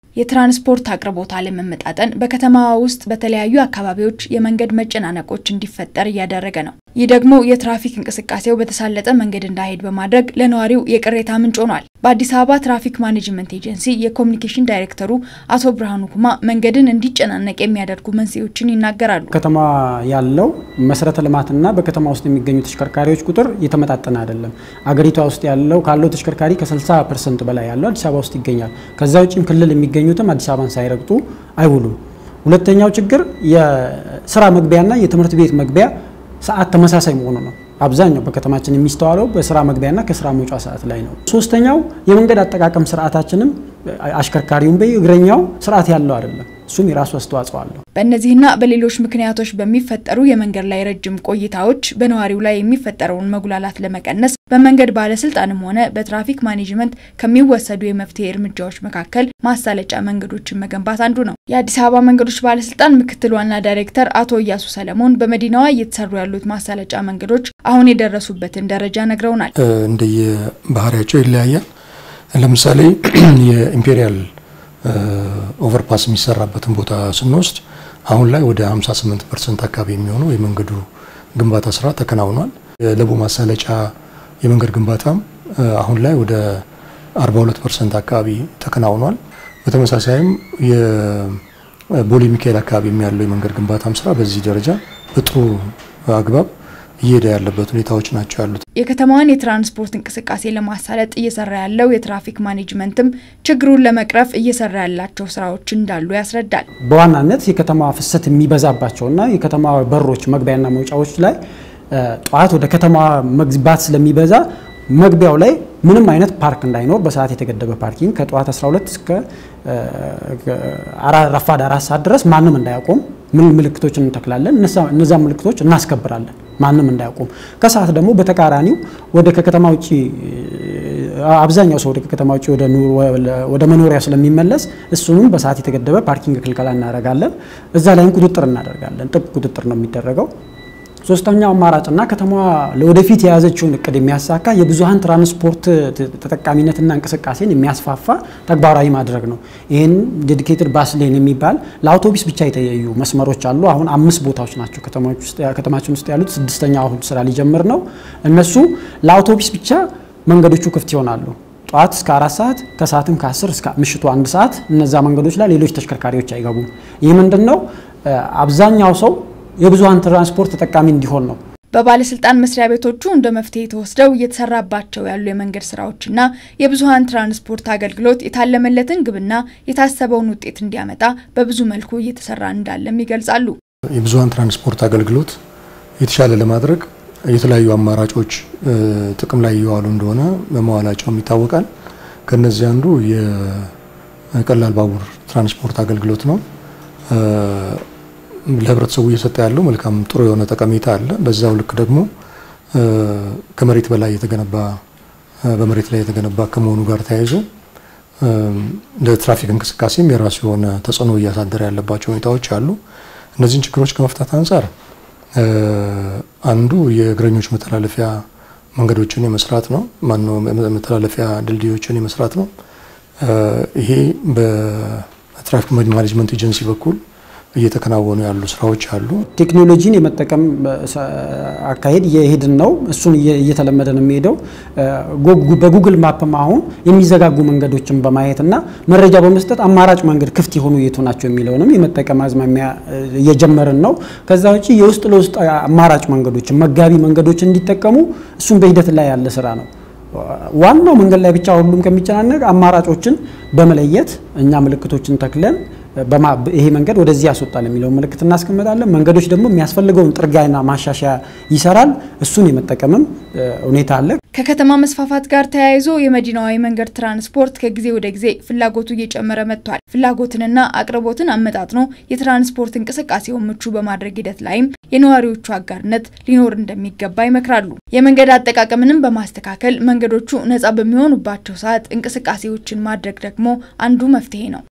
የትራንስፖርት አቅርቦት አለመመጣጠን በከተማዋ ውስጥ በተለያዩ አካባቢዎች የመንገድ መጨናነቆች እንዲፈጠር እያደረገ ነው። ይህ ደግሞ የትራፊክ እንቅስቃሴው በተሳለጠ መንገድ እንዳይሄድ በማድረግ ለነዋሪው የቅሬታ ምንጭ ሆኗል። በአዲስ አበባ ትራፊክ ማኔጅመንት ኤጀንሲ የኮሚኒኬሽን ዳይሬክተሩ አቶ ብርሃኑ ኩማ መንገድን እንዲጨናነቅ የሚያደርጉ መንስኤዎችን ይናገራሉ። ከተማ ያለው መሰረተ ልማትና በከተማ ውስጥ የሚገኙ ተሽከርካሪዎች ቁጥር የተመጣጠነ አይደለም። አገሪቷ ውስጥ ያለው ካለው ተሽከርካሪ ከ60 ፐርሰንት በላይ ያለው አዲስ አበባ ውስጥ ይገኛል። ከዛ ውጭም ክልል የሚገኙትም አዲስ አበባን ሳይረግጡ አይውሉም። ሁለተኛው ችግር የስራ መግቢያና የትምህርት ቤት መግቢያ ሰዓት ተመሳሳይ መሆኑ ነው። አብዛኛው በከተማችን የሚስተዋለው በስራ መግቢያና ከስራ መውጫ ሰዓት ላይ ነው። ሶስተኛው የመንገድ አጠቃቀም ስርዓታችንም አሽከርካሪውን በይ እግረኛው ስርዓት ያለው አይደለም። እሱም የራሱ አስተዋጽኦ አለው። በእነዚህና በሌሎች ምክንያቶች በሚፈጠሩ የመንገድ ላይ ረጅም ቆይታዎች በነዋሪው ላይ የሚፈጠረውን መጉላላት ለመቀነስ በመንገድ ባለስልጣንም ሆነ በትራፊክ ማኔጅመንት ከሚወሰዱ የመፍትሄ እርምጃዎች መካከል ማሳለጫ መንገዶችን መገንባት አንዱ ነው። የአዲስ አበባ መንገዶች ባለስልጣን ምክትል ዋና ዳይሬክተር አቶ እያሱ ሰለሞን በመዲናዋ እየተሰሩ ያሉት ማሳለጫ መንገዶች አሁን የደረሱበትን ደረጃ ነግረውናል። እንደየ ባህሪያቸው ይለያያል። ለምሳሌ የኢምፔሪያል ኦቨርፓስ የሚሰራበትን ቦታ ስንወስድ አሁን ላይ ወደ 58 ፐርሰንት አካባቢ የሚሆነው የመንገዱ ግንባታ ስራ ተከናውኗል። የለቡ ማሳለጫ የመንገድ ግንባታም አሁን ላይ ወደ 42 ፐርሰንት አካባቢ ተከናውኗል። በተመሳሳይም የቦሌ ሚካኤል አካባቢ ያለው የመንገድ ግንባታም ስራ በዚህ ደረጃ በጥሩ አግባብ እየሄደ ያለበት ሁኔታዎች ናቸው ያሉት። የከተማዋን የትራንስፖርት እንቅስቃሴ ለማሳለጥ እየሰራ ያለው የትራፊክ ማኔጅመንትም ችግሩን ለመቅረፍ እየሰራ ያላቸው ስራዎች እንዳሉ ያስረዳል። በዋናነት የከተማ ፍሰት የሚበዛባቸውና የከተማ በሮች መግቢያና መውጫዎች ላይ ጠዋት ወደ ከተማ መግባት ስለሚበዛ መግቢያው ላይ ምንም አይነት ፓርክ እንዳይኖር በሰዓት የተገደበ ፓርኪንግ ከጠዋት 12 እስከ ረፋድ አራት ሰዓት ድረስ ማንም እንዳያቆም ምን ምልክቶችን እንተክላለን። እነዛ ምልክቶች እናስከብራለን፣ ማንም እንዳያቆም። ከሰዓት ደግሞ በተቃራኒው ወደ ከከተማ ውጭ አብዛኛው ሰው ወደ ከከተማ ውጭ ወደ መኖሪያ ስለሚመለስ እሱንም በሰዓት የተገደበ ፓርኪንግ ክልከላ እናደርጋለን። እዛ ላይም ቁጥጥር እናደርጋለን። ጥብቅ ቁጥጥር ነው የሚደረገው። ሶስተኛው አማራጭና ከተማዋ ለወደፊት የያዘችውን እቅድ የሚያሳካ የብዙሀን ትራንስፖርት ተጠቃሚነትና እንቅስቃሴን የሚያስፋፋ ተግባራዊ ማድረግ ነው። ይህን ዴዲኬትድ ባስ ሌን የሚባል ለአውቶቡስ ብቻ የተለያዩ መስመሮች አሉ። አሁን አምስት ቦታዎች ናቸው ከተማችን ውስጥ ያሉት። ስድስተኛው አሁን ስራ ሊጀምር ነው። እነሱ ለአውቶቡስ ብቻ መንገዶቹ ክፍት ይሆናሉ። ጠዋት እስከ አራት ሰዓት ከሰዓትም ከ10 እስከ ምሽቱ አንድ ሰዓት እነዛ መንገዶች ላይ ሌሎች ተሽከርካሪዎች አይገቡም። ይህ ምንድን ነው? አብዛኛው ሰው የብዙሀን ትራንስፖርት ተጠቃሚ እንዲሆን ነው። በባለስልጣን መስሪያ ቤቶቹ እንደ መፍትሄ ተወስደው እየተሰራባቸው ያሉ የመንገድ ስራዎችና የብዙሀን ትራንስፖርት አገልግሎት የታለመለትን ግብና የታሰበውን ውጤት እንዲያመጣ በብዙ መልኩ እየተሰራ እንዳለም ይገልጻሉ። የብዙሀን ትራንስፖርት አገልግሎት የተሻለ ለማድረግ የተለያዩ አማራጮች ጥቅም ላይ እየዋሉ እንደሆነ በመዋላቸውም ይታወቃል። ከነዚህ አንዱ የቀላል ባቡር ትራንስፖርት አገልግሎት ነው። ለህብረተሰቡ እየሰጠ ያለው መልካም ጥሩ የሆነ ጠቀሜታ አለ። በዛው ልክ ደግሞ ከመሬት በላይ የተገነባ በመሬት ላይ የተገነባ ከመሆኑ ጋር ተያይዞ ለትራፊክ እንቅስቃሴም የራሱ የሆነ ተጽዕኖ እያሳደረ ያለባቸው ሁኔታዎች አሉ። እነዚህን ችግሮች ከመፍታት አንጻር አንዱ የእግረኞች መተላለፊያ መንገዶችን የመስራት ነው። ማነው መተላለፊያ ድልድዮችን የመስራት ነው። ይሄ በትራፊክ ማኔጅመንት ኤጀንሲ በኩል እየተከናወኑ ያሉ ስራዎች አሉ። ቴክኖሎጂን የመጠቀም አካሄድ እየሄድን ነው። እሱን እየተለመደ ነው የሚሄደው። በጉግል ማፕም አሁን የሚዘጋጉ መንገዶችን በማየት እና መረጃ በመስጠት አማራጭ መንገድ ክፍት የሆኑ የቱ ናቸው የሚለውንም የመጠቀም አዝማሚያ እየጀመርን ነው። ከዛ ውጭ የውስጥ ለውስጥ አማራጭ መንገዶችን መጋቢ መንገዶችን እንዲጠቀሙ እሱም በሂደት ላይ ያለ ስራ ነው። ዋናው መንገድ ላይ ብቻ ሁሉም ከሚጨናነቅ አማራጮችን በመለየት እኛ ምልክቶችን ተክለን ይሄ መንገድ ወደዚህ ያስወጣል የሚለውን ምልክት እናስቀምጣለን። መንገዶች ደግሞ የሚያስፈልገውን ጥርጊያና ማሻሻያ ይሰራል። እሱን የመጠቀምም ሁኔታ አለ። ከከተማ መስፋፋት ጋር ተያይዞ የመዲናዋ የመንገድ ትራንስፖርት ከጊዜ ወደ ጊዜ ፍላጎቱ እየጨመረ መጥቷል። ፍላጎትንና አቅርቦትን አመጣጥኖ የትራንስፖርት እንቅስቃሴውን ምቹ በማድረግ ሂደት ላይም የነዋሪዎቹ አጋርነት ሊኖር እንደሚገባ ይመክራሉ። የመንገድ አጠቃቀምንም በማስተካከል መንገዶቹ ነፃ በሚሆኑባቸው ሰዓት እንቅስቃሴዎችን ማድረግ ደግሞ አንዱ መፍትሄ ነው።